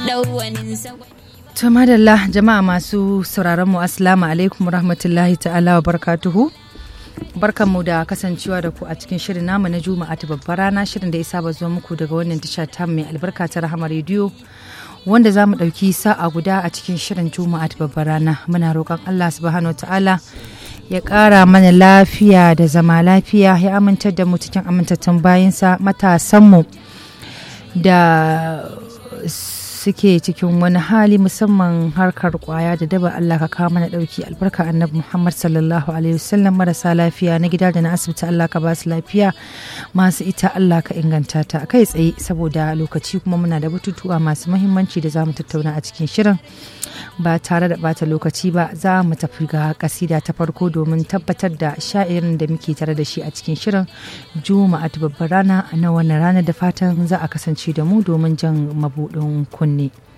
To madalla jama'a masu sauraron mu assalamu alaikum rahmatullahi ta'ala wa barkatuhu. Barkanmu da kasancewa da ku a cikin shirin namu na Juma'a ta babbar rana shirin da ya saba zuwa muku daga wannan tasha ta mai albarka ta Rahama rediyo wanda za mu ɗauki sa'a guda a cikin shirin Juma'a ta babbar rana muna roƙon Allah subhanahu wa ta'ala ya ƙara mana lafiya da zama lafiya ya amintar da mu cikin amintattun bayansa matasanmu da suke cikin wani hali musamman harkar kwaya da daba Allah ka kawo mana dauki albarka annabi Muhammad sallallahu alaihi wasallam marasa lafiya na gida da na asibiti Allah ka ba su lafiya masu ita Allah ka inganta ta kai tsaye saboda lokaci kuma muna da batutuwa masu mahimmanci da za mu tattauna a cikin shirin ba tare da bata lokaci ba za mu tafi ga kasida ta farko domin tabbatar da sha'irin da muke tare da shi a cikin shirin juma'a ta babbar rana na wannan rana da fatan za a kasance da mu domin jan mabudin kunne